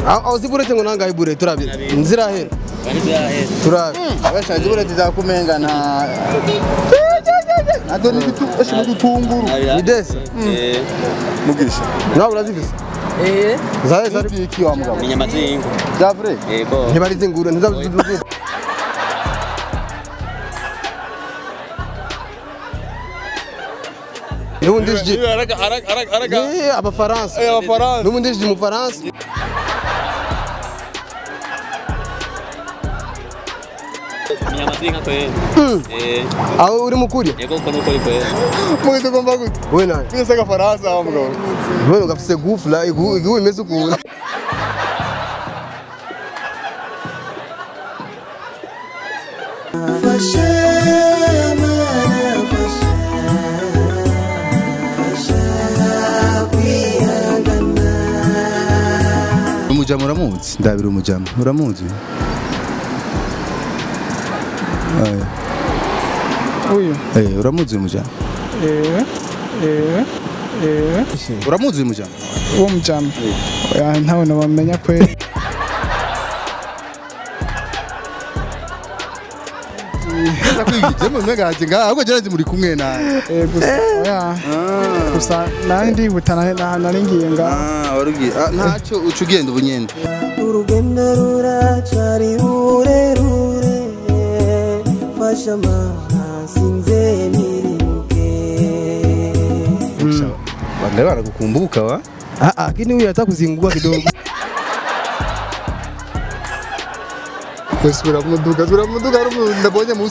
aho aho ziburete ngo nangahe bure turabye nzirahera turabe abashaje bureti zakumenga nta Ado ni bitu eshi mudutunguru ni desa mugisha nawe urazifise zahe zari iki wa mugabo inyama z'inka za vrai yego ntibari zingura ntizabe Nubundi je Eh, abafaransa abafaransa nubundi je mu Faransa inyama z'inka kweli eh aho uri mukuri yego uko nuko ari kweli mwe tugomba gute we nani twese agafaransa wa mugabo wewe ugafise gufla igu imeze ukuntu umujama uramuzi ndabira umujama uramuzi Aya. uyu Eh, uramuzi uyu mujama eh eh eh uramuzi uyu mujama uwo mujama oya ntawe nabamenya kweli Nza kwigijemo mwagaje ngaha ahubwo jarazi muri kumwe nawe eh gusa oya gusa nari ndihuta nari- nari nari ngiye nga ah warugiye ah ntacyo uca ugenda ubu nyene urugendo ruracari rurerure fasha amazi nze nirimuke bande baragukumbuka wa ah ah kini huyu hata kuzingua kidogo Sura muduga sura muduga rumu ndabonye musi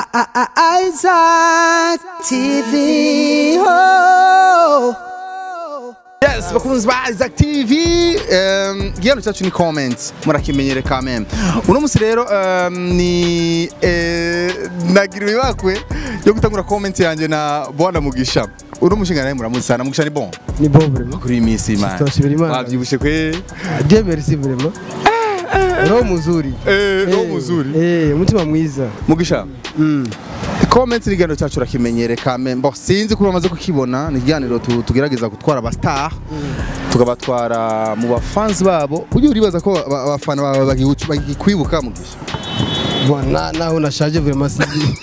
Isaac TV oh. Yes, bakunzi ba Isaac TV um, igihano cyacu ni comments murakimenyere quand même uno musi rero um, ni eh, nagira ibakwe yo gutangura comment yanjye na Bwana Mugisha uno mushinga nawe muramuzi sana Mugisha ni bon ni bon vraiment kuri iyi minsi imana Tutashimira Imana. wabyibushe kwe Dieu merci vraiment roho muzuri eh no Eh, muzuri eh umutima mwiza Mugisha comment ni igihano cyacu urakimenyere quand même bon sinzi kuba bamaze kukibona ni ikiganiro tu- tugerageza gutwara aba star tukabatwara mu bafanzi babo ujye uribaza ko aba- abafana bawe bagihucu- bagikwibuka Mugisha Bwana naho nashaje vraiment sizi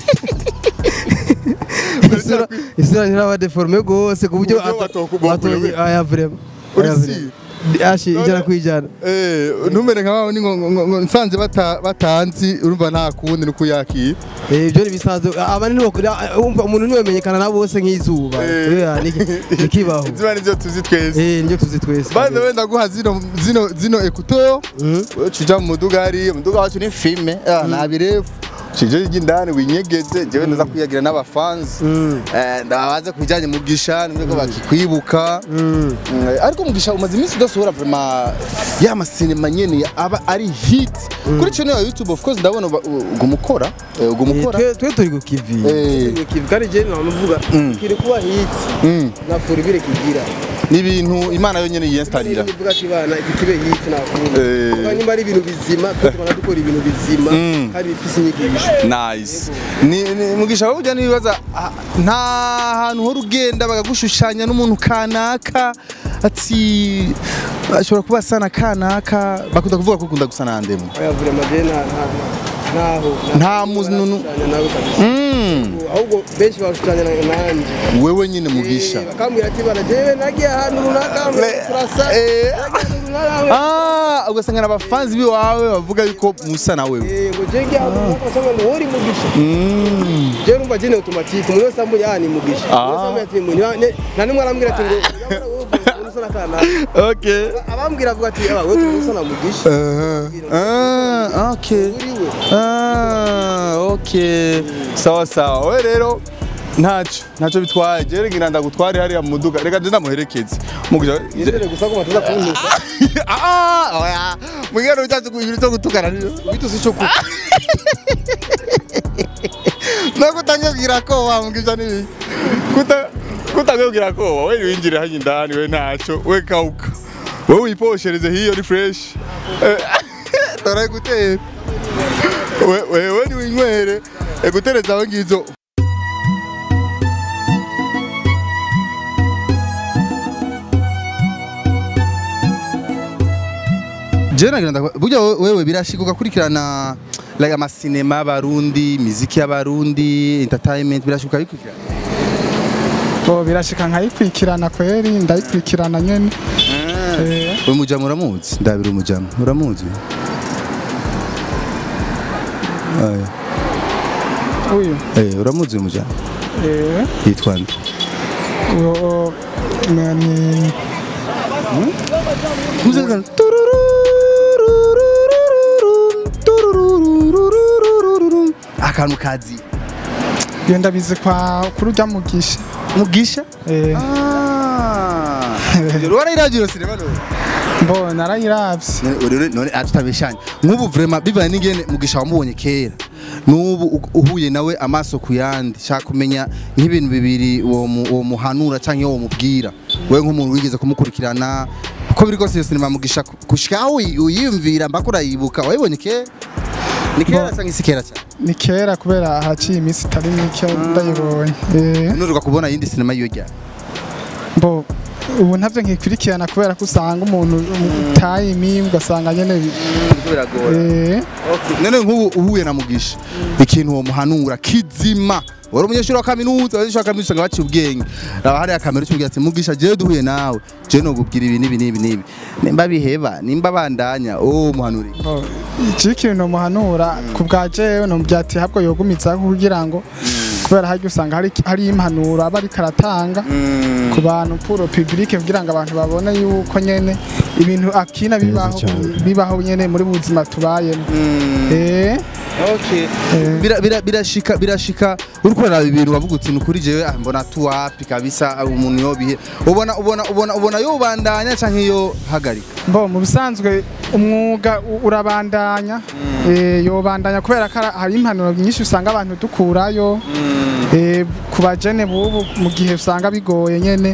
isura isura ntiraba deforme gose ku buryo Ku buryo batokubokura we. aya vraiment Uri Aya si? vraiment. ashi ijana kwijana Eh, ntumere nka wabo ni ngo ngo- ngo nsanze bata- batanzi urumva nta kundi ni kuyakira Eh, ibyo ni bisanzwe abandi ntibakora umva umuntu ntiwemenyekana na bose nk'izuba Eh. Yeah, niki- nikibaho ziba nivyo tuzi twese eh nibyo tuzi twese by the way ndaguha zino zino zino ekuto Mhm. ucija mu muduga hariya umuduga wacu ni filme ah, nta birefu cije ry'indani winyegeze jewe ndaza kwiyagira n'abafanzi Mm. Eh, ndabaza ku bijyanye mugisha nimwe ko bakikwibuka Mm. Mm, ariko mugisha umaze iminsi udasohora vraiment ya masinema nyene aba ari hit kuri channel ya YouTube of course ndabona uba- u- ugumukora eh, Eh, ugumukora twe twe turi ku kivi Eh. Turi ku kivi kandi je namuvuga Mm. kiri kuba hit Mm, na furibire kigira ni ibintu imana yonyene yiyenstarira nivuga ati bana iki kibe hit nakunda Eh. kuko nyuma ari ibintu bizima twe tubona dukora ibintu bizima Mm. kandi bifise inyigisho nice ni, ni, mugisha wowe ujya nibaza ah, nta hantu hora ugenda bagagushushanya n'umuntu kanaka ati ashobora kuba asa na kanaka bakunda kuvuga ko ukunda gusa na ndemu oya vraiment je nta nta- ntaho Nta muntu- nawe kabisa mm. ahubwo benshi bashushanya nanjye wewe nyine mugisha Eh, bakambwira ati bana jewe nagiye ahantu runaka turasa Eh. nagiye ahantu runaka Ah, ugasanga n'abafanzi biwawe bavuga yuko musa na wewe Eh, ngo je ngiye ahantu runaka basanga ngo uri mugisha Mm. je numva je ni automatique umuntu wese ambuye aha ni mugisha Ah. Umuntu wese ambuye ati "Mu- ni- ni- nta n'umwe arambwira ati ngo "Nyamara wowe umuntu usa na kanaka." okay abambwira avuga ati "Aba, wowe turi usa na mugisha Uh-huh. Ah, okay uriwe Ah, okay sawa sawa we rero ntacyo ntacyo bitwaye je ngira ndagutware hariya mu muduga reka je ndamuherekeze mugisha nizere gusa ko bataza kuntuka ah oya mwigero cyacu ibintu cyo gutukana niyo bitusi cyo kuko nako utangabwira ko wamugisha nibi kuta kutangabwira ko wowe winjire hanye indani we ntacyo we kauka wowe wiposhereze hiyo ni fresh Eh, tora gutera we wewe ni winywere egutereza aho ngizo jewe nagira ndakwa- burya we- wewe birashika ugakurikirana like amasinema y'abarundi miziki y'abarundi entertainment birashika ukabikurikirana bo birashika nkayikurikirana kweri ndayikurikirana nyene Eh, uyu mujama uramuzi ndabira umujama uramuzi Aya. uyu Eh, uramuzi uyu mujama eh, yitwa nde uwo ni- ni Muzika- akantu kazi iyo ndabizi kwa kuri urya mugisha mugisha Eh, warayiragiye sinema none mbo narayiravye None- none none atutabeshanye nk'ubu vrema bivanye n'ingene mugisha wamubonye kera n'ubu u- uhuye nawe amaso ku yandi shaka kumenya nk'ibintu bibiri uwo mu- uwo muhanura canke uwo mubwira wewe nk'umuntu wigeze kumukurikirana uko biri kose iyo sinema mugisha ku- gushika aho uyi- uyiyumvira mbaka urayibuka wayibonye kera ni kera canke si kera cyane ni kera kubera haciye iminsi itari mike ndayibonye Eh, nuruka kubona yindi sinema yiyo ryari mbo ubu ntavyo nkikurikirana kubera ko usanga umuntu tayimi ugasanga nyene bi- eh, none nk'ubu uhuye na mugisha ikintu uwo muhanura kizima wari umunyeshuri wa kaminuza abanyeshuri wa kaminuza usanga baciye ubwenge raba hariya kamera ucubwira ati mugisha jewe duhuye nawe jewe nokubwira ibi n'ibi n'ibi n'ibi nimba biheba nimba bandanya oh muhanuri mbo iki kintu nomuhanura ku bwa jewe nomubwira ati habwo yogumizaho kugira ngo kubera harya usanga hari hari impanuro aba ariko aratanga ku bantu puro public kugira ngo abantu babone yuko nyene ibintu akina bibaho bibaho nyene muri buzima tubayemo eh Bira- bira- birashika birashika uriko uraraba ibintu wavuga uti nukuri jewe ah, mbona tu wapi kabisa ah, umuntu yobihe ubona ubona ubona ubona yobandanya canke yo hagarika Bo mu bisanzwe umwuga u- urabandanya eh yobandanya kubera ko ara- hari impanuro nyinshi usanga abantu dukurayo eh ku bajene bubu mu gihe usanga bigoye nyene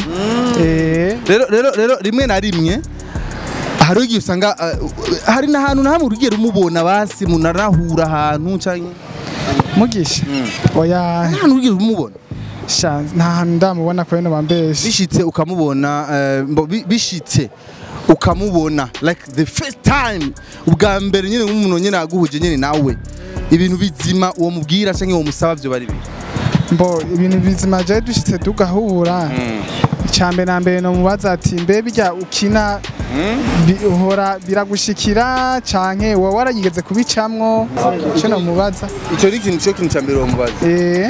eh rero rero rero rimwe na rimwe hari igihe usanga uh, hari n'ahantu na hamwe urugero umubona basi munarahura ahantu canke mugisha oya ahantu urugero umubona sha nta hantu ndamubona kwene bambeshe bishitse ukamubona eh, mbo- bi- bishitse ukamubona like the first time ubwa mbere nyine nk'umuntu nyine aguhuje nyine nawe ibintu bizima uwo mubwira canke uwo musaba vyo bari biri mbo ibintu bizima je dushitse tugahura icambere na mbere no mubaza ati mbe bijya ukina bi- uhora biragushikira canke wowe warayigeze kubicamwo ico no mubaza ico ni ikintu cyo kintu ca mbere uwo mubaza eh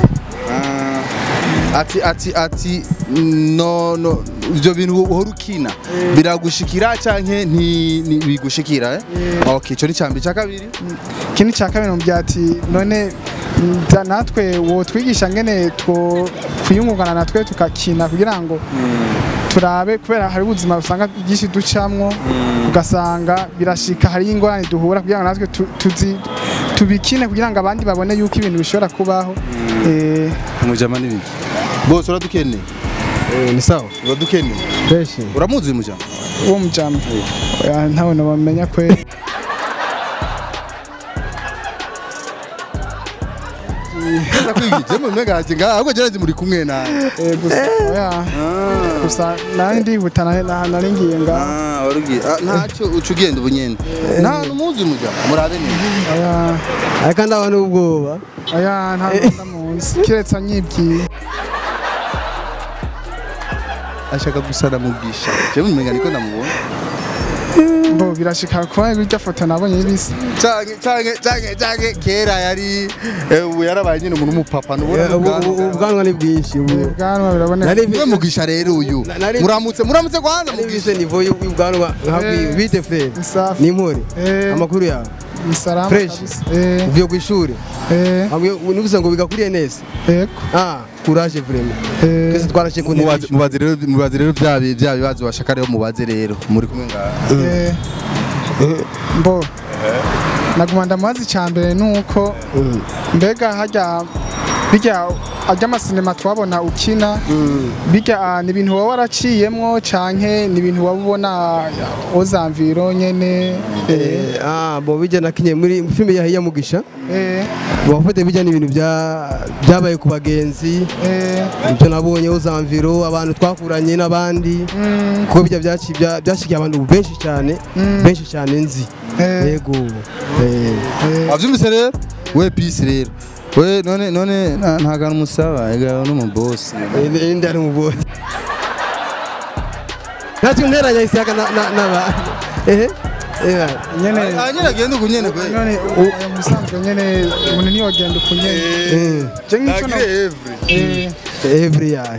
Ah, ati ati ati no no ivyo bintu uhora ukina biragushikira canke nti ni- bigushikira eh okay ico ni cambere ca kabiri ikindi cya kabiri mubwira ati none nza natwe wo twigisha ngene two kwiyungungana natwe tukakina kugira ngo turabe kubera hari ubuzima usanga byinshi ducamwo ugasanga birashika hari ingorane duhura kugira ngo natwe tu- tuzi tubikine kugira ngo abandi babone yuko ibintu bishobora kubaho eh umujama n'ibindi bose uradukeneye ni sawa uradukeneye fresh uramuzi uyu mujama uwo mujama oya ntawe nabamenya kwe ndakwigije mu mwegaje ngaha ahubwo jeraje muri kumwe nawe eh, gusa oya gusa nari ndihuta nari nari ngiye ngaho ah warugiye Ah, ntacyo uca ugenda ubu nyene nta hantu muzi uyu mujama murabe neza oya ariko ndaba n'ubwoba oya nta ndamunsi kiretse anyibwiye ashaka gusa namugisha jewe umenga niko ndamubona bo birashika kuba irya foto nabonye y'ibisi canke canke canke canke kera yari eh, ubu yarabaye nyine umuntu w'umupapa ntubona Eh, ubu- ubu- ubu ubwanwa ni bwinshi ubu ubwanwa biraboneka nari niwe mugisha rero uyu Na- nari- muramutse muramutse kwanza nari mugisha bise nivo y'ubwanwa nkabwiye Eh. bite frere Ni safi. ni impore Eh. amakuru yawe ni salama Fresh. kabisa eh uvuye ku ishuri eh nubuze ngo bigakuriye neza eko ah courage vraiment eh twese twarashe ku ntebe mubaze mubaze rero mubaze rero bya bi- bya bibazo bashaka rero mubaze rero muri kumwe ngaha eh mbo naguma ndamubaza icya mbere ni uko mbega hajya bijya ajya amasinema twabona ukina bijya ah, ni ibintu waba waraciyemwo canke ni ibintu waba ubona ozamviro nyene eh, Eh, ah bo bijya nakinye muri filime ya Hiya Mugisha eh, wafate bijya n'ibintu bya byabaye ku bagenzi eh, ibyo nabonye uzamviro abantu twakuranye n'abandi mm, kuko bijya byaci- bya- byashikiye abantu benshi cyane benshi cyane nzi Eh. yego eh, eh, wavyumvise rero we peace rero we none none nta- nta kantu musaba ega n'umubosi eh, indi ari mu bose ntacyo nteranya isaga na na na ehe eh nyene nyene agenda uku nyene kwe none uyu musanzwe nyene umuntu niyogenda uku nyene eh je nk'ico no- Nagire every eh, every year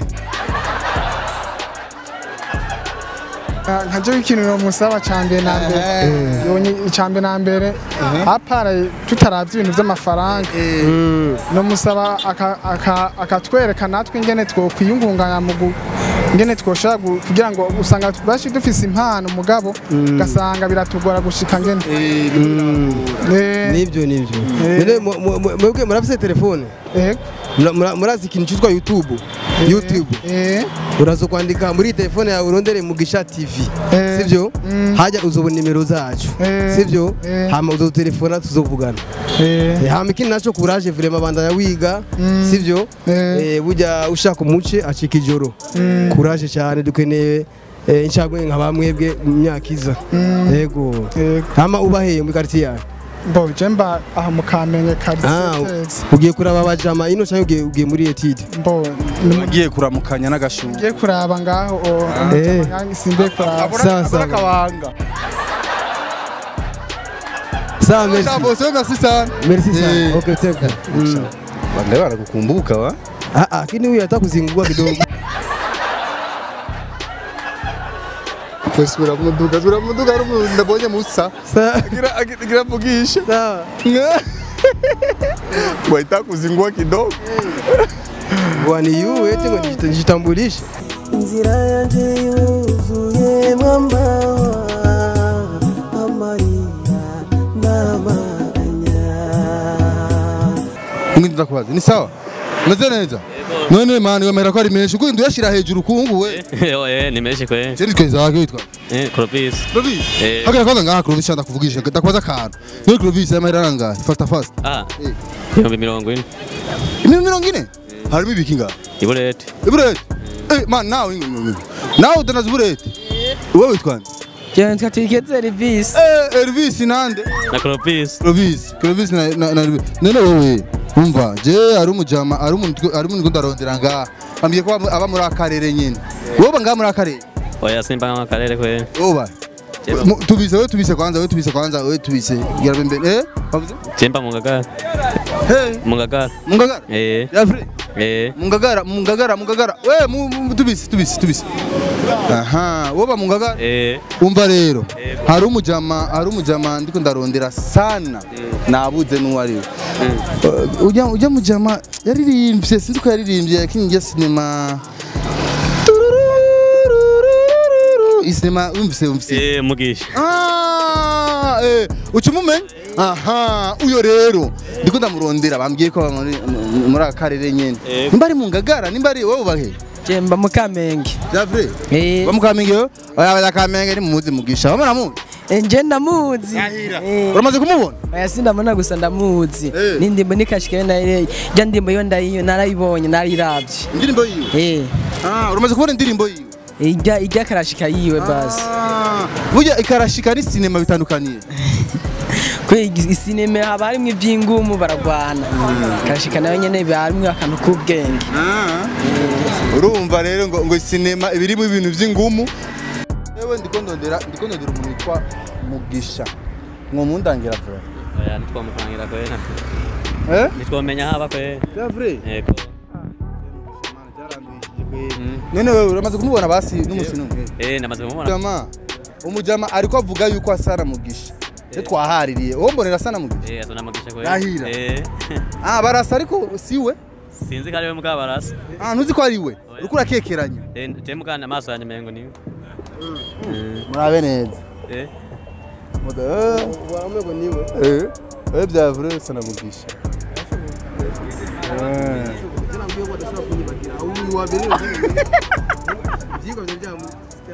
Ah, nka je ikintu nomusaba ca mbere na mbere yonye ica mbere na mbere apara tutaravye ibintu vy'amafaranga nomusaba aka- aka- akatwereka natwe ingene twokwiyungunganya mu gu- ingene twoshobora gu- kugira ngo usanga bashi dufise impano mugabo ugasanga biratugora gushika ngene Eh, nibyo nibyo Eh. None mu- mu- mu- mwebwe murafise telefone ego. Mura- mura- murazi ikintu cyitwa youtube youtube Eh, uraza kwandika muri telefone yawe urondere mugisha tv Eh. sivyo Mm. hajya uzobona nimero zacu Eh. sivyo Eh. hama uzotelefona tuzovugana eh, Eh, hama ikindi naco kuraje vrema bandanya wiga Mm. sivyo Eh. Eh, burya ushaka umuce acika ijoro kuraje cyane dukeneye eh, incagwe nka bamwebwe mu myaka iza yego Yego. hama ubaheye muri quartier yawe bo je mba aha mu kamenge Ah, kabisetezi ugiye kuraba abajama ino cyangwa ugiye ugiye muri etide bo ni mu- agiye kuramukanya n'agashuka ngiye kuraba ngaho o- Eh. umutama simbiye kuraba Sawa, sawa. akabanga sawa merci bose merci sana merci Eh. sana okay teka Mm. bangaye banakukumbuka wa ah ah kini huyu hata kuzingua kidogo kwesura muduga sura muduga ari umuntu ndabonye musa sawa Agira agira vugisha. sawa Waita kuzingua kidogo. bwani yu eti ngo nijita- nijitambulishe inzira yanjye yuzuyemo amawa amarira n'amaganya mwindi ndakubaza ni sawa umeze neza none mani wemera ko ari menshi kuko nduyashira hejuru kungu we Eh, ni menshi kwe. je nitweza wake witwa Eh, Clovis. Clovis Eh. hagira kwanza ngaha Clovis shanda kuvugisha ndakubaza akantu niyo Clovis yamahera aranga fast fast Ah. Eh. Ibihumbi mirongo ine. imwe mirongo ine harimo ibiki ngaha Iburete. iburete eh man nawe nawe udanaza uburete wowe witwa nde Jya twigeze Elvis. eh Elvis nande Na Clovis. Clovis Clovis na na na none wowe umva je ari umujama ari umuntu ari umuntu ndarondera ngaha ambwiye ko aba aba muri akarere nyine wowe ngaha muri akarere Oya simba kama karere kwe. wowe Jeba. Mu- tubise we tubise kwanza we tubise kwanza we tubise gira mbere eh wavuze Jemba mu ngagara. hey Mu ngagara. mungagara Eh. ya free Eh. mungagara mungagara mungagara we mu- mu- tubise tubise tubise aha woba mungagara Eh. umva rero Yego. hari umujama hari umujama ndiko ndarondera sana nabuze n'uwo ari we Uh, ujya ujya mujama yaririmbye sinzi ko yaririmbye yakinnye sinema isinema wumvise wumvise Eh, mugisha. Ah, eh, uca umumenya aha uyo rero ndiko ndamurondera bambwiye ko aba muri muri aka karere nyene Yego. nimba ari mu ngagara nimba ari wowe bahe Jemba mu Kamenge. javre Eh, bamukamenge yo oya bakamenge ni muzi mugisha bamara mu eh, nje ndamuzi. Eh, uramaze kumubona oya sindamubona gusa ndamuzi. Eh. N'indimbo nikashikayo nayo jya ndimbo yo ndayiyo narayibonye nariravye. indirimbo yiwe Eh, ah uramaze kubona indirimbo yiwe ijya ijya karashika yiwe basi. Ah, burya ikarashika ni sinema bitandukaniye Kwe isinema haba harimwo ivy'ingumu baragwana. Karashika nayo nyene biba harimwo akantu k'ubwenge. urumva rero ngo ngo sinema ibirimo ibintu by'ingumu yewe ndiko ndondera ndiko ndondera umuntu witwa mugisha mwomundangira vuba Oya ntitwamukurangira kwe. eh Ntitwamenya haba kwe. javre Yego. none wewe uramaze kumubona basi n'umusino umwe Eh, ndamaze kumubona. jama umujama ariko avuga yuko asana mugisha se twahaririye wowe mbonera asana mugisha Eh, azona mugisha kwe. Rahira. Eh. ah barasa ariko siwe Sinzi ko ari we mugabo barasa. ah ntuzi ko ari we uriko urakekeranya Eh, temukana amaso yanjye mengo ni. murabe neza Eh. waramego niwe eh eh byavure sana mugisha nabwiye ko badashobora kunyibagira uyu wa mbere ibyigwa byamu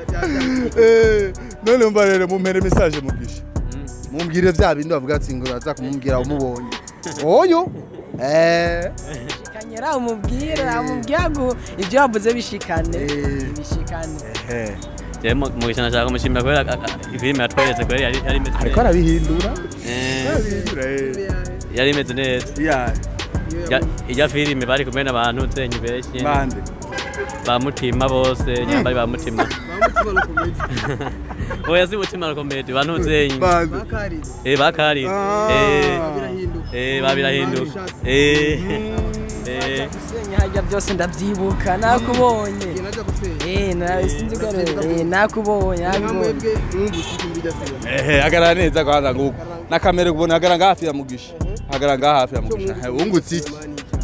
Eh, none mba rero mumpere message mugisha mumbwire vya bindi bavuga ati ngo uraza kumubwira umubonye oyo eh kanyera umubwire amubwira ngo ibyo wavuze bishikane bishikane eh jewe mu mu gishana nashaka kumushimira kubera a- a- filime yatweretse kubera yari yari imeze ariko neza arabihindura Eh, arabihindura eh yari imeze neza ya Ya- ijya filime bari kumwe n'abantu zenyu benshi bande ba mutima bose nyambari ba mutima bamutima no komedi oya si mutima na komedi bantu zenyu bande bakarize eh bakari Ah. eh birahinduka eh babirahinduka eh eh gusenya hajya byose ndabyibuka nakubonye igihe najya gusenya eh nawe sinzi ko ari- eh nakubonye nakubonye mwebwe mwumvise ko mbijya senya ehe hagarara neza kwanza nguko na kamera ubona hagarara ngaha hafi ya mugisha hagarara ngaha hafi ya mugisha Eh, wungutse iki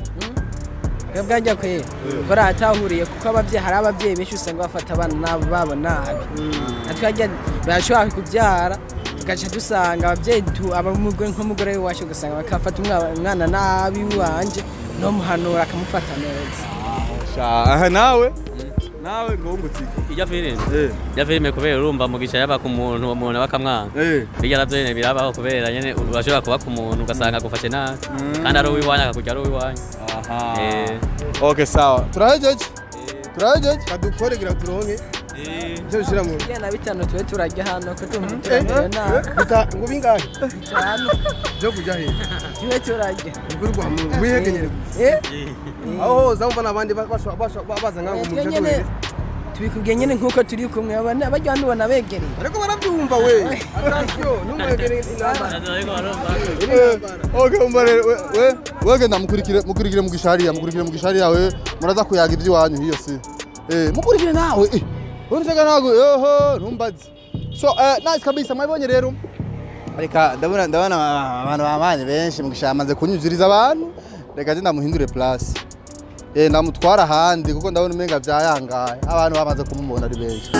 twebwe ajya kwe bari atahuriye kuko ababyeyi hari ababyeyi benshi usanga bafata abana nabo babo nabi natwe hajya barashobora kubyara tugaca dusanga ababyeyi tu- abamugore nk'umugore w'iwacu ugasanga bakafata umwa- umwana nabi wanje nomuhanura akamufata neza Sha, aha nawe nawe ngo wungutse iki ijya filime eh ijya filime kubera urumva mugisha yaba ku muntu uwo muntu bakamwanga eh bijya navyo nyene birabaho kubera nyene urashobora kuba ku muntu ugasanga agufashe nabi kandi ari uwiwanyu akakurya ari uwiwanyu aha Eh. okay sawa turahejeje turahejeje badukore kugira ngo turonke Eh. ibyo bishyira mu igihe na bitanu tube turajya hano ko tumva turamenya nabi bita ngo bingahe cyane byo kujya he tube turajya ukuri kwa mungu wihegenyere eh aho hose aho mbona abandi basha- basha- baza ngaho twe umuntu nyene tubikubwiye nyene nk'uko turi kumwe abana bajya banubona begereye ariko barabyumva we atasiyo ntumwegereye intambara Ariko barumva. okay umva rero we we wege ndamukurikire mukurikire mugisha hariya mukurikire mugisha hariya we muraza kuyaga iby'iwanyu hiyo si eh mukurikire nawe eh urushaga nago yoho ntumbaze so eh nice kabisa mwabonye rero reka ndabona ndabona abantu bamanye benshi mugisha yamaze kunyuzuriza abantu reka je ndamuhindure place eh ndamutwara ahandi kuko ndabona umenga vyayangaye abantu bamaze kumubona ari benshi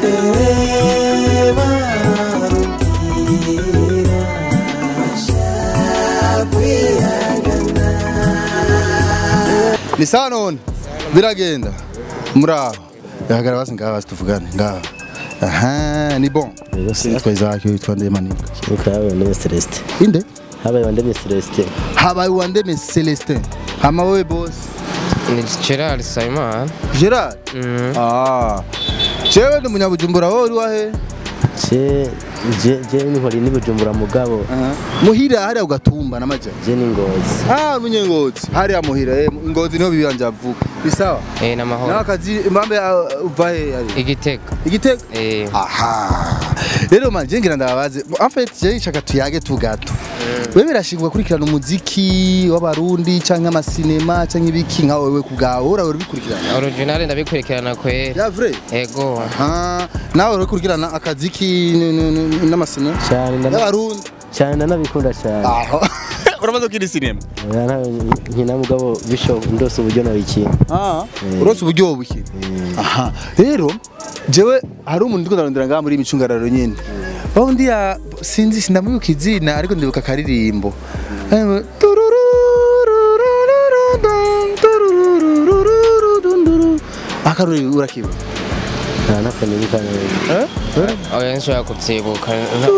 ni sawa none biragenda muraho yahagara basi ngaha basi tuvugane ngaha aha ni bon witwa izaki witwa ndemani habaye wandeme celestin inde habaye wandeme celestin habaye wandeme celestin hama wewe boss ni gerard sayimana gerard ah jewe ndi munyabujumbura wowe uri wahe je je je nihori ni bujumbura mugabo muhira hariya ugatumba n'amaja je ni ngozi ah munyengozi hariya muhira eh ngozi niho bibanje avuga bisawa eh n'amahoro n'akazi impambe uh, uva he ari igitego igitego eh aha rero man je ngira ndababaze en fait je nshaka tuyage tugato wewe birashingwa kurikirana umuziki w'abarundi canke amasinema canke ibiki nka wewe kubwawe ura uri bikurikirana original ndabikurikirana kwera ya vrai ego aha nawe uri kurikirana akaziki n- n- n- n'amasinema cyane ndana- y'abarundi cyane ndanabikunda cyane aho uramaze gukina sinema Oya, ntawe nkina mugabo bisho ndose uburyo nabikina Ah, urose uburyo buki aha rero jewe hari umuntu ndiko ndarondera ngaha muri imicungararo nyene bawundi ya sinzi sindamwibuka izina ariko ndibuka akaririmbo Eh, tururururururudum, turururururudunduru. akaruri urakibuka nta nakanibuka neza oya nshobora kubyibuka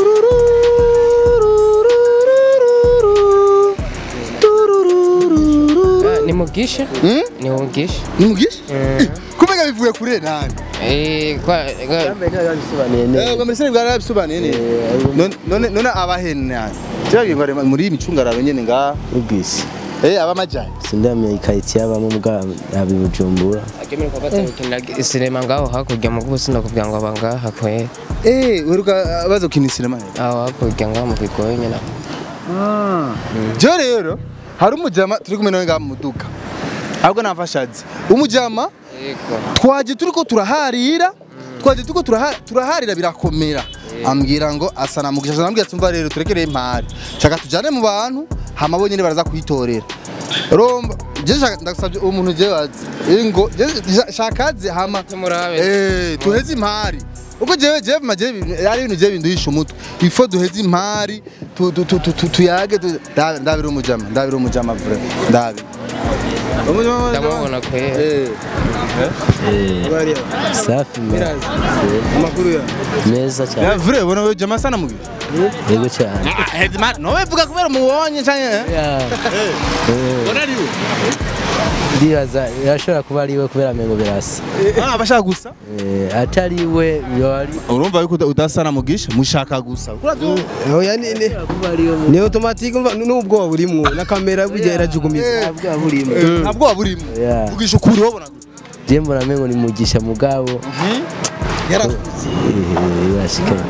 Tururururururu, turururururu. ni mugisha Hmm? ni mugisha ni mugisha kumenya bivuye kure nani eh kwa kwa- yambaye ntayo yabisobanuye Eh, neza ubwo mbese bwarabisobanuye neza Eh, none none none abahene nani cyabwiye ngo ari muri imicungararo nyene ngaha ubwisi eh abamajyanye sindamenya ikaritsiye abamo mugabo abi bujumbura akemera ko batabikinira sinema ngaho hakurya mu gusi ndakubwira ngo aba ngaha kwera eh uheruka baza gukina sinema aho hakurya ngaho mu kigoye nyine je rero hari umujama turi kumwe nawe ngaha mu muduga ahubwo namfashaze umujama yego twaje turiko turaharira twaje turiko turaha- turaharira birakomera ambwira ngo asa na mugisha ambwira ati umva rero turekereye impari shaka tujane mu bantu hama bo nyene baraza kwitorera romba je shaka ndasabye uwo muntu je wazi ingo je je- shakaze hama tumurabe eh tuheze impari uko jewe jewe maje ari ibintu je binduhisha umutwe ifo duheze impari tu- tu- tu- tu- tu- tuyage tu- nda- ndabira umujama ndabira umujama vre ndabi ndamubona kwera bariya safi me- mirazi amakuru ya meza cyane Ya vure bona we jama sana mugi. yego cyane Ah, Headman, no we vuga kubera mubonye canke eh? Yeah. Bona ari we. ndibaza birashobora kuba ari we kubera amengo birasa Ah, bashaka gusa. Eh, atari we yari Urumva yuko uda- udasana mugisha mushaka gusa. oya ni ni ni automatique umva n'ubwoba burimwo na kamera burya irajugumiza Ntabwo waburimo. Yeah. Mugisha ukuri wabona. je mbona amengo ni mugisha mugabo Yarakuze. Eh, yashikanye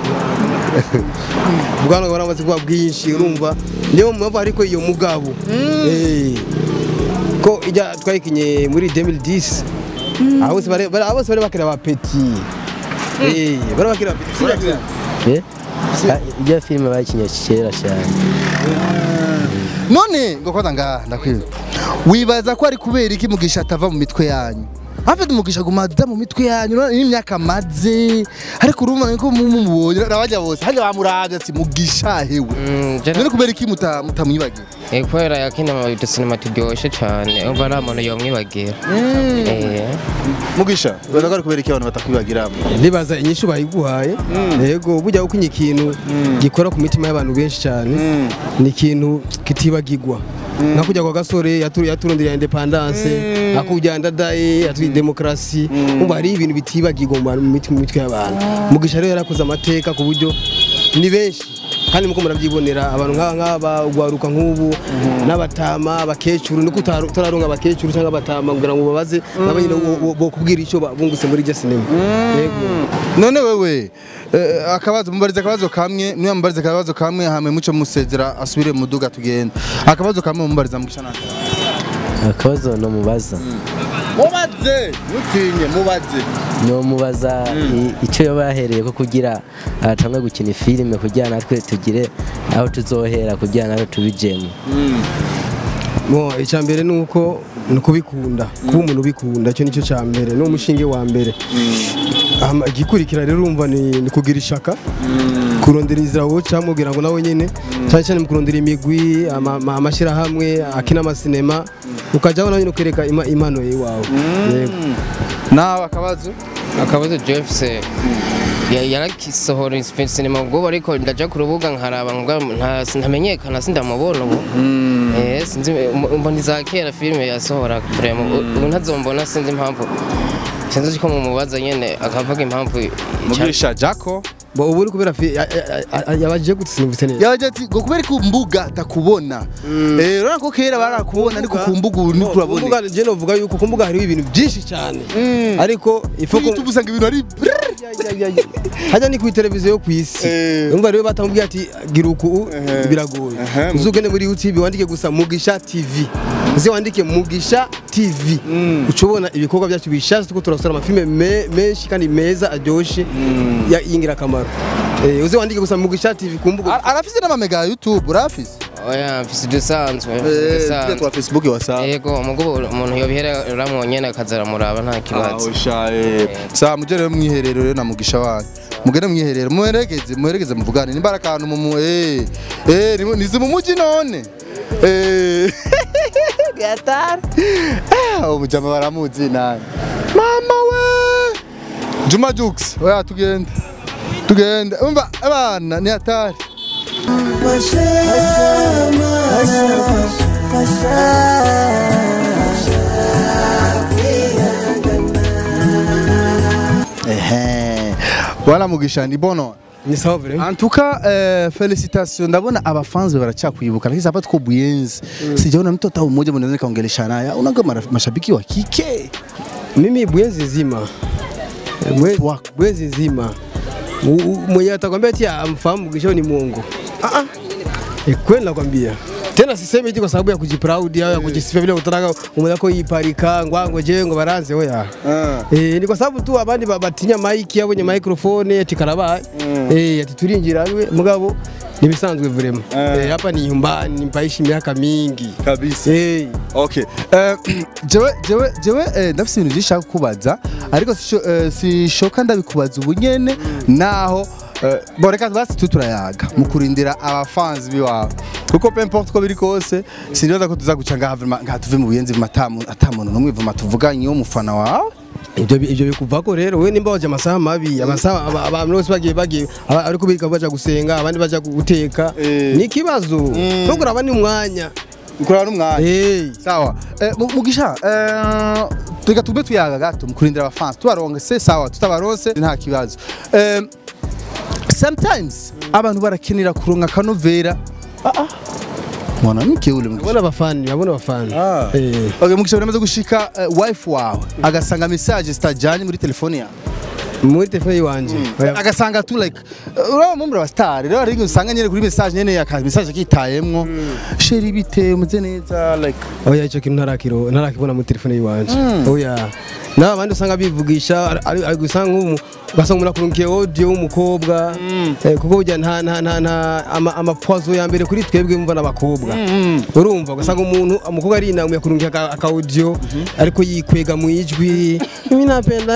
bwana waramaze kuba bwinshi urumva niyo mpamvu ariko iyo mugabo Eh, ko ijya twayikinye muri 2010 abo bose bari bari- abo bose bari bakira ba petit eh bari bakira petit eh Ah, ijya filime bayikinye kera cyane none ngo kwanza ngaha ndakwiba wibaza ko ari kubera iki mugisha atava mu mitwe yanyu afite umugisha gumaza mu mitwe yanyu none n'imyaka maze ariko urumva ko mumubonye nabajya bose hajya bamuravye ati mugisha hewe none kubera iki muta- mutamwibagira Eh, kubera yakina mu dusinema turyoshe cyane umva nta muntu yomwibagira Eh. mugisha wibaza ko ari kubera iki abantu batakwibagira ndibaza inyishu bayiguhaye yego burya uko ikintu gikora ku mitima y'abantu benshi cyane ni ikintu kitibagirwa nka kujya kwa gasore yatu- yaturondera independance akujya ndadaye yaturi demokarasi umva hari ibintu bitibagirwa mu bantu- mu mit- mu mitwe y'abantu mugisha rero yarakoze amateka ku buryo ni benshi kandi muko murabyibonera abantu nk'aba ngaba ugwaruka nk'ubu n'abatama abakecuru niko utaru- utararonga abakecuru cyangwa abatama kugira ngo babaze nabo nyine bo- bo- bokubwira icyo ba- bungutse muri iryo sinema yego none wewe eh, akabazo mubarize akabazo kamwe niba mubarize akabazo kamwe hame muco musezera asubire mu duga tugenda akabazo kamwe mubariza mugisha naka akabazo no mubaza mubaze mutinye mubaze no mubaza i- icyo yaba yahereye ko kugira atangwe gukina filime kugira natwe tugire aho tuzohera kugira natwe tubijemo Mo icya mbere ni uko ni ukubikunda kuba umuntu ubikunda icyo nicyo cya mbere ni umushinge wa mbere Hama igikurikira rero urumva ni ni kugira ishaka kurondera inzira woca mubwira ngo nawe nyine cyane cyane mu kurondera imigwi ama- ama- amashyirahamwe akina amasinema ukajyaho nawe nyine ukereka ima- impano iwawe yego nawe akabazo akabazo jefuse yarakisohora sinema ubwo ariko ndaja ku rubuga nkaraba ngo nta- ntamenyekana sindamubona ubu Eh, sinzi mbona iza kera filime yasohora vraiment ubu ntazombona sinzi impamvu sinzi ko mumubaza nyene akavuga impamvu mugisha jako bo ubu ni kubera fi- ya- ya- ya- yabaje gute sinumvise neza yaje ati ngo kubera ku mbuga atakubona eh urabona ko kera barakubona ariko ku mbuga ubu niko urabona kumbuga je novuga yuko ku mbuga hariho ibintu byinshi cyane ariko ifo kuri YouTube usanga ibintu ari hajya ni kuri televiziyo yo ku isi Eh. umva rero batamubwiye ati gira uku biragoye Ehe. uzugende muri youtube wandike gusa mugisha tv uze wandike mugisha tv uca ubona ibikorwa byacu bishaje tuko turasora amafilme me- menshi kandi meza aryoshye ya- y'ingirakamaro Eh, uze wandike gusa mugisha tv ku mbuga Ara- arafise n'amamega ya YouTube urafise oya mfise udusanzwe eh udusanzwe tujya twa Facebook wasa yego mugo umuntu yobihera uramwonyene akaza aramuraba nta kibazo sa muje rero mwiherero rero na mugisha wanyu mugende mwiherero muherekeze muherekeze muvugane nimba ari akantu mu eh eh ni- nizi mu muji none eh gatari ah umujama baramuzi nani mama we Juma Jux oya tugende tugende umva abana ni hatari ehe wala mugisha ni bono ni sawa vile En tout cas, euh, félicitations. Ndabona abafanzi barachakwibuka lakini hapa tuko Buyenzi. Sijaona mtu hata mmoja mnaweza kaongelesha naye. Unaga mara- mashabiki wa kike. mimi bwezi zima Mwe- bwezi zima U- u- mwenye atakwambia ati amfahamu Mugisha ni mwongo. Ah ah. Eh, kweli nakwambia. Tena sisemi eti kwa sababu ya kujiproud au ya kujisifia vile utaraga umeona ko yiparika ngwango je ngo baranze oya. Eh ni kwa sababu tu abandi ba- batinya mic yabo nye microphone ati karabaye. Eh ati turinjira we mugabo nibisanzwe vraiment. Eh hapa ni nyumbani mpaishi miaka mingi. Kabisa. Eh Okay. Eh, jewe jewe jewe eh, ndafise ibintu byinshi nshaka kukubaza ariko sisho- eh, sishoka ndabikubaza ubu nyene naho Eh, bo reka basi tu turayaga mu kurindira abafanzi biwawe kuko pe importe uko biri kose sinibaza ko tuza guca ngaha vraiment ngaha tuve mu buyenzi matamu atamuntu n'umwe vuma tuvuganye wo mufana wawe ibyo ibyo bikuvako rero we nimba waje amasaha mabi amasaha aba- abantu bose bagiye bagiye aba- ariko biga baja gusenga abandi baja guteka Eh. ni ikibazo no kuraba ni umwanya ukorana n'umwanya Eh. sawa Eh, Mu- mugisha eh, reka tube tuyaga gato mu kurindira abafansi tubaronse sawa tutabaronse nta kibazo Eh, sometimes abantu barakenera kuronka akanovera ah ah mwanamke ule mugisha babona abafani babona abafani Eh. Okay, mugisha uramaze gushika eh, wife wawe agasanga message zitajanye muri telefone yawe muri telefone yiwanje Oya. agasanga tu like uh, uraba mumbura wa star rero hari usanga nyene kuri message nyene aka message akitayemwo sheri bite umeze neza like oya icyo kintu ntarakiro ntarakibona muri telefone yiwanje oya nawe abandi usanga bivugisha ari- ari ari gusa nk'umu ugasanga umuntu akurungiye audio w'umukobwa eh, kuko burya nta nta nta nta ama- amapozo ya mbere kuri twebwe mva n'abakobwa urumva ugasanga umuntu umukobwa ari inama yakurungiye aka aka audio ariko yikwega mu ijwi mimi napenda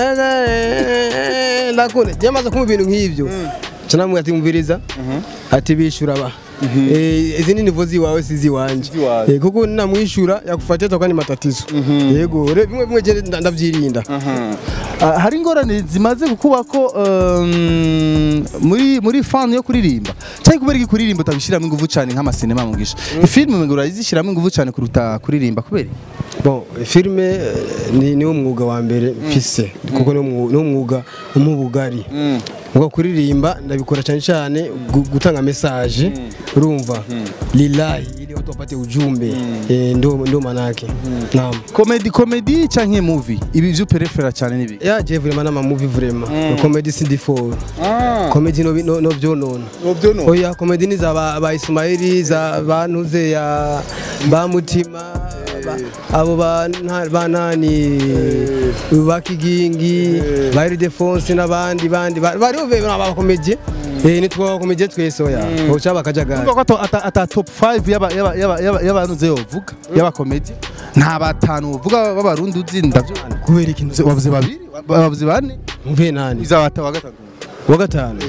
eh, ndakunda byamaze kumva ibintu nk'ibyo canamwe ati mviriza ati bishura ba Eh, izi ni nivo ziwawe si ziwanje Ziwawe. Eh, kuko namwishura yakufatira toka ni matatizo yego re- bimwe bimwe je nda- ndavyirinda Ah, hari ingorane zimaze kukubako um, muri muri fan yo kuririmba cyangwa kubera iki kuririmba utabishiramo ingufu cyane nk'amasinema mugisha ifilm ngo urazishyiramo ingufu cyane kuruta kuririmba kubera iki? bon filme eh, ni niwo mwuga wa mbere mfise kuko niwo mwu- niwo mwuga umubugari ngo kuririmba ndabikora cyane cyane gu- gutanga message urumva lilahi ili watu wapate ujumbe eh, ndo ndo manake naam comedy comedy cyangwa movie ibi byo perefera cyane nibi ya je vraiment nama movie vraiment comedy sindi for comedy no no, no vyonona byo no oya komedi ni za ba, ba Ismaili za bantuze ya ba mutima ba- abo ba nta- ba nani ba kigingi ba Ildefonse n'abandi bandi ba- bariho be ba komedi eh ni twa komedi twese oya ocha bakajagara Urumva ko ata- ata ata top 5 yaba yaba yaba yaba yabantu ze yovuga yaba comedy nta batanu uvuga b'abarundi uzi ndavyo kubera ikintu wavuze babiri wavuze bane mve nani izabata wa gatatu wa gatanu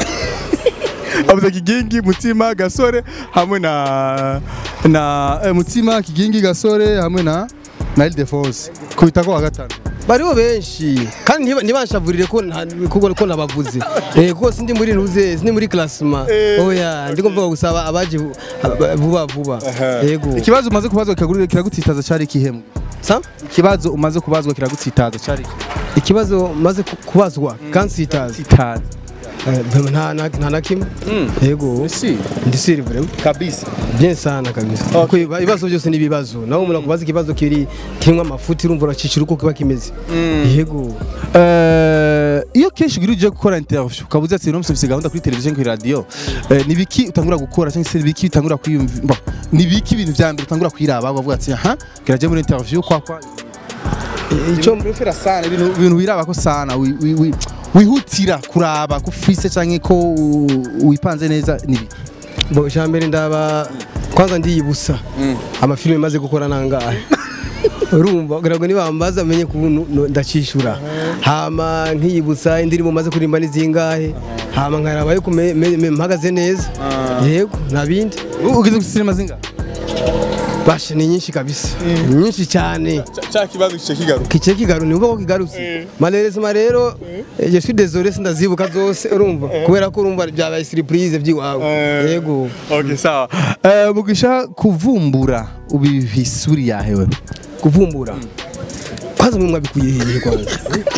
avuze kigingi mutima gasore hamwe na na eh, mutima kigingi gasore hamwe na na Ildefonse kubita ko wa gatanu bariho benshi kandi ntiba- ntibanshavurire ko nta- kuko ko nabavuze eh kuko sindi muri ntuze sindi muri classement oya ndiko mvuga gusaba abaje vu- vuba vuba yego ikibazo umaze kubazwa kiraguri- kiragutsitaza cyari ikihemwe sa ikibazo umaze kubazwa kiragutsitaza cyari iki? ikibazo maze ku- kubazwa kansitaza tsitaza Eh, nta na- nta na kimwe yego si ndi siri vraiment kabisa bien sana kabisa kuko iba- ibibazo byose ni ibibazo nawe umuntu akubaza ikibazo kiri kirimo amafuti urumva uracicira uko kiba kimeze yego Eh, iyo kenshi ugira uje gukora interview ukabuze ati uno ufite gahunda kuri televiziyo kuri radio eh, ni biki utangura gukora cyangwa se ni biki utangura kwiyumva bon, ni biki ibintu vya mbere utangura kwiraba ukavuga ati aha geraje muri interview kwa kwa icyo prefera sana ibintu ibintu wiraba ko sana wi- wi- wi- wihutira kuraba ko ufise canke ko u- wipanze neza ni biki bo ijambere ndaba kwanza ndiyibusa amafilime maze gukora nangahe urumva kugira ngo nibambaza amenye kubuntu no- ndacishura hama nkiyibutsa indirimbo maze kuririmba ni zingahe hama nkaraba yuko me- me- me- mpagaze neza yego nta bindi U- ugeze ku sinema zinga bashe ni nyinshi kabisa ni nyinshi cyane cya kibazo kice kigaruka kice kigaru ni uvuga ko kigarutse malheureusement rero eh, je suis désolé sindazibuka zose urumva kubera ko urumva byabaye surprise by'iwawe yego okay sawa Eh, mugisha kuvumbura ubihisuri yahewe kuvumbura kwanza mwe mwabikuye hehe kwanza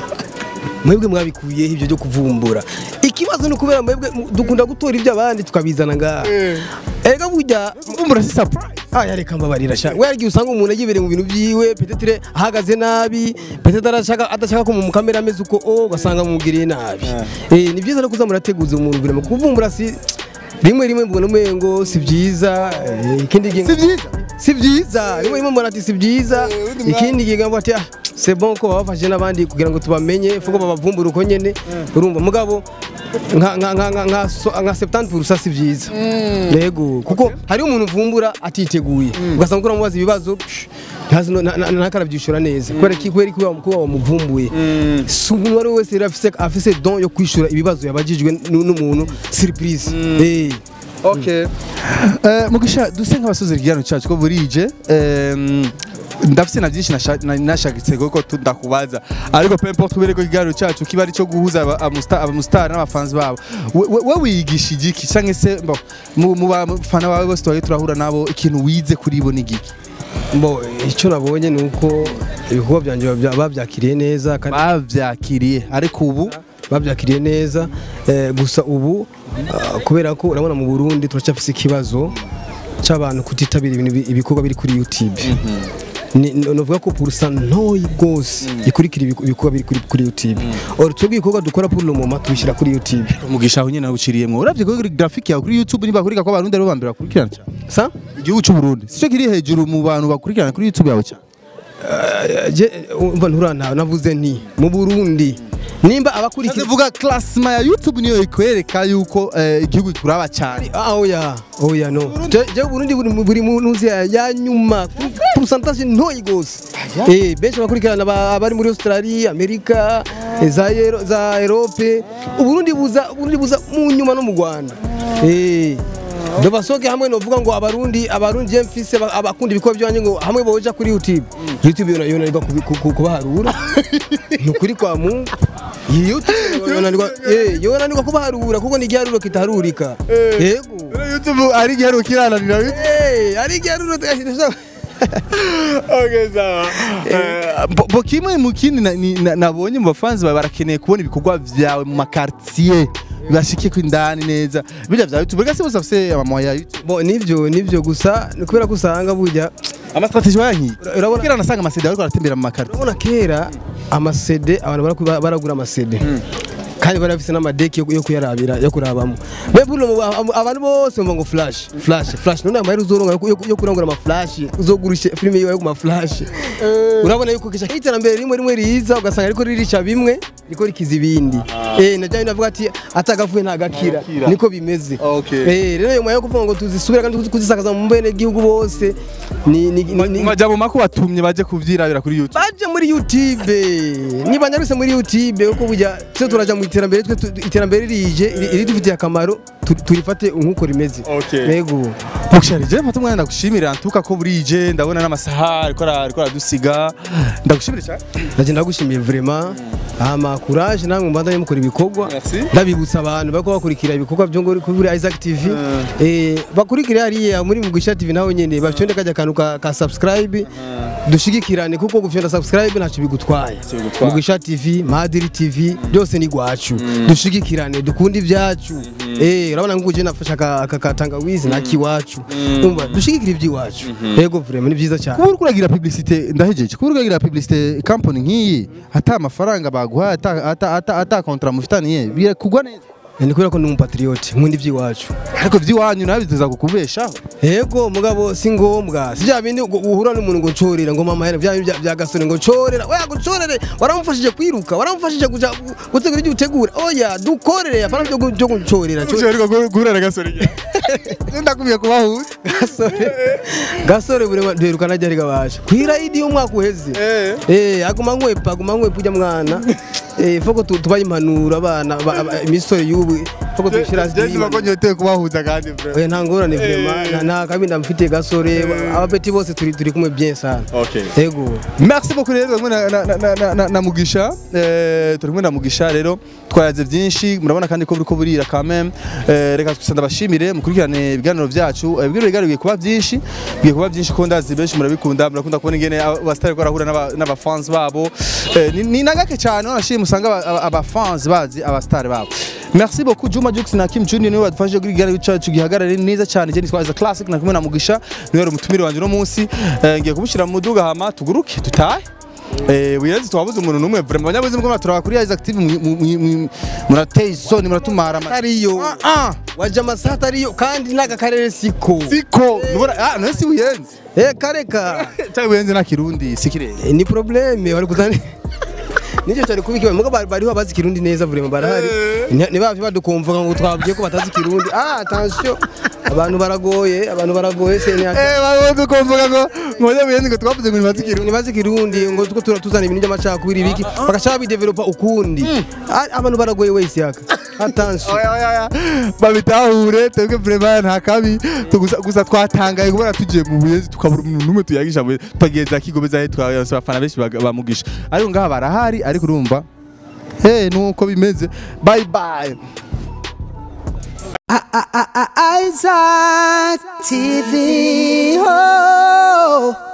mwebwe mwabikuye ibyo byo kuvumbura ikibazo ni ukubera mwebwe mu- dukunda gutora ibyo abandi tukabizana ngaha ega burya kuvumbura si surprise aya reka mbabarira sha we yagiye usanga umuntu agibereye mu bintu byiwe petetre ahagaze nabi petetre arashaka adashaka ko mu kamera ameze uko o ugasanga mumugiriye nabi eh ni byiza no kuza murateguza umuntu birimo kuvumbura si rimwe rimwe mbona umengo si byiza eh, ikindi gihe si byiza si byiza rimwe rimwe mbona ati si byiza ikindi gihe ngamba ati ah c'est bon ko babafashe n'abandi kugira ngo tubamenye fuko babavumbura uko nyene urumva mugabo nka nka nka nka nka so- nka 70% si byiza yego kuko hari umuntu uvumbura atiteguye ugasanga ukora mubaza ibibazo psh, ntazi no- na- na- ntakarabyishura neza kubera ki kubera ko kuba wamuvumbuye si umuntu uwo ari we wese rero afise afise don yo kwishura ibibazo yabajijwe n- n'umuntu surprise eh Okay. Eh, mugisha duse nk'abasoza ikiganiro cyacu ko burije em, ndafise na byinshi nasha- na- nashagitse kuko tu- ndakubaza ariko peu importe kubera ko ikiganiro cyacu kiba ari cyo guhuza aba- amusta- abamusitari n'abafanzi babo We- we we wiyigisha igiki cyangwa se mbo, mu mu bafana bawe bose tubaye turahura nabo ikintu wize kuri bo ni igiki Bo icyo nabonye ni uko ibikorwa byanjye babya- babyakiriye neza kandi bavyakiriye ariko ubu babyakiriye neza eh, gusa ubu ah, kubera ko urabona mu Burundi turacyafise ikibazo cy'abantu kutitabira ibintu bi- ibikorwa biri kuri YouTube Ni- ni- novuga ko purusa ntoyi rwose ikurikira ibiku- ibikorwa biri kuri- kuri YouTube or twebwe ibikorwa dukora pour le moment tubishyira kuri YouTube umugisha aho nyine nawuciriyemwo uravye kuri graphic yawe kuri YouTube niba kurika ko abarundi aribo bambere bakurikirana cyane sa igihugu cy'u Burundi sico kiri hejuru mu bantu bakurikirana kuri YouTube yawe cyane je umva nturana navuze nti mu Burundi nimba abakurikira vuga classement ya YouTube niyo ikwereka yuko eh, igihugu kuraba cyane Ah oya oya no je je Burundi buri mu- buri mu ntuzi ya ya nyuma pourcentage ntoyi gose eh benshi bakurikirana ba- abari muri Australia Amerika eh, za Euro- za Europe Uburundi buza Uburundi buza mu nyuma no mu Rwanda eh ndo basoke hamwe novuga ngo abarundi abarundi je mfise ba- abakunda ibikorwa byanje ngo hamwe boja kuri YouTube YouTube yona yona riba kubaharura nukuri kwa Mungu iyi YouTube yonanirwa eh yonanirwa kubaharura kuko ni igiharuro kitaharurika yego YouTube ari igiharuro kirananira eh ari igiharuro okay sawa Eh, bo- bo kimwe mu kindi na- ni- na- nabonye mu bafanzi bawe barakeneye kubona ibikorwa vyawe mu makartier bibashike ko indani neza birya vya YouTube gase bose bafise amamoya ya YouTube bo nivyo nivyo gusa ni kubera ko usanga burya amastrategie wayankiye urabona kira nasanga amasede ariko aratembera mu makartier urabona kera amasede abantu baraku- baragura amasede kandi bari bafise n'amadeki yo yo kuyarabira yo kurabamo mbega uno mu- abantu bose bumva ngo flash flash flash none amahera uzoronka yo- yo- yo kurangura ama flash uzogurisha filime yiwe yo ku ma flash urabona yuko kisha iterambere rimwe rimwe riza ugasanga ariko ririsha bimwe riko rikiza ibindi eh najya navuga ati atagavuye ntagakira niko bimeze Okay. eh rero nyuma yo kuvuga ngo tuzisubira kandi kuzisakaza mu mbene gihugu bose ni ni ni- ni- mu majambo mako watumye baje kuvyirabira kuri YouTube baje muri YouTube niba nyaruse muri YouTube uko burya tse turaja mu iterambere twe tu- iterambere rije iri- iridufitiye akamaro tu- turifate nk'uko rimeze Okay. yego Muksharije mfata umwanya ndagushimira ntuka ko burije ndabona n'amasaha ariko ara- ariko aradusiga ndagushimira cyane ndaje ndagushimiye vraiment ama courage namwe mbandanye mukora ibikorwa Merci. ndabibutsa abantu bariko bakurikira ibikorwa byo ngori kuri Isaac TV eh bakurikira hariya muri Mugisha TV naho nyene bafyonde kajya kantu ka, ka subscribe dushigikirane kuko gufyonda subscribe ntacyo bigutwaye bigutwaye. Mugisha TV Madiri TV byose ni gwacu dushigikirane dukunde ibyacu eh urabona ngo je nafasha aka aka katangawizi nakiwacu umva dushigikira iby'iwacu yego vraiment ni byiza cyane kuba uriko uragira publicité ndahejeje kuba uriko uragira publicité company nk'iyi ata amafaranga baguhaye ata ata ata ata contrat mufitaniye birakugwa neza ni kubera ko ndi umupatriote nkunda iby'iwacu ariko vy'iwanyu nawe biteza kukubeshaho Ego mugabo si ngombwa si bya bindi ngo uhura n'umuntu ngo ncorera ngo mama hera bya bindi bya- bya gasore ngo ncorera oya ngo ncorere waramufashije kwiruka waramufashije kuja gutegura ibyo utegura oya dukorere apana byo gu- byo ncorera ariko guhurana gasore ndakubiye kubahuza gasore gasore bure duherukana ryari gabasha kwira idi y'umwaka uheze eh aguma nkwepa aguma nkwepa ujya mwana eh foko tu- tubaye impanuro abana ba- aba- imisore y'ubu foko tuyishira Jezi bakonyoteye kubahuza kandi bro oya nta ngorane vraiment nta- nta kabi ndamufitiye gasore abapeti bose turi turi kumwe bien sana Okay. Ego. Merci beaucoup rero kumwe na, na, na, na, na, na Mugisha eh turi kumwe na Mugisha rero twaraze byinshi murabona kandi ko buriko burira quand même eh reka twisa bashimire mukurikirane ibiganiro byacu eh, ibiganiro bigaruye kuba byinshi bigiye kuba byinshi ko ndazi benshi murabikunda murakunda kubona ingene abastari ko arahura n'aba- n'abafans babo eh, ni, ni nagake cyane wanashimye musanga aba- aba- abafans bazi abastari babo Merci beaucoup Juma Jux na Kim Junior niwe badufashije kuri ikiganiro cyacu gihagarare neza cyane je nitwaza classic na kumwe na Mugisha niwe yari umutumire wanje no munsi eh, ngiye kumushyira mu muduga hama tuguruke tutahe eh buyenzi twabuze umuntu numwe vraiment abanyabuzi mko muraturaba kuri Isaac TV mu- mu- mu- mu- murateye isoni muratumara ama- ariyo waje amasaha atariyo kandi n'aka karere siko siko nubona ah none si buyenzi eh kareka cyangwa buyenzi na kirundi sikire Eh, ni probleme bari kuzana nicyo cyari kuba ikibazo mugo bari- bariho abazi kirundi neza vraiment barahari Ni- ni bavyo badukumvuga ngo twabwiye ko batazi kirundi ah attention abantu baragoye abantu baragoye se ni eh babuze kumvuga ngo ngoje buyenzi ngo twavuze ngo nibazi kirundi nibazi kirundi ngo tuko tura- tuzana ibintu by'amacakubiri biki bagashaka bidevelopa ukundi Ah, abantu baragoye wese yaka attention oya oya oya babitahure twebwe vraiment nta kabi tugusa gusa twatangaye kubera tugiye mu buyenzi tukabura umuntu numwe tuyagisha mu twageza kigobeza he twabasa abafana benshi baga- bamugisha ariko ngaha barahari ariko urumva eh nuko bimeze bye bye Isaac TV. Oh.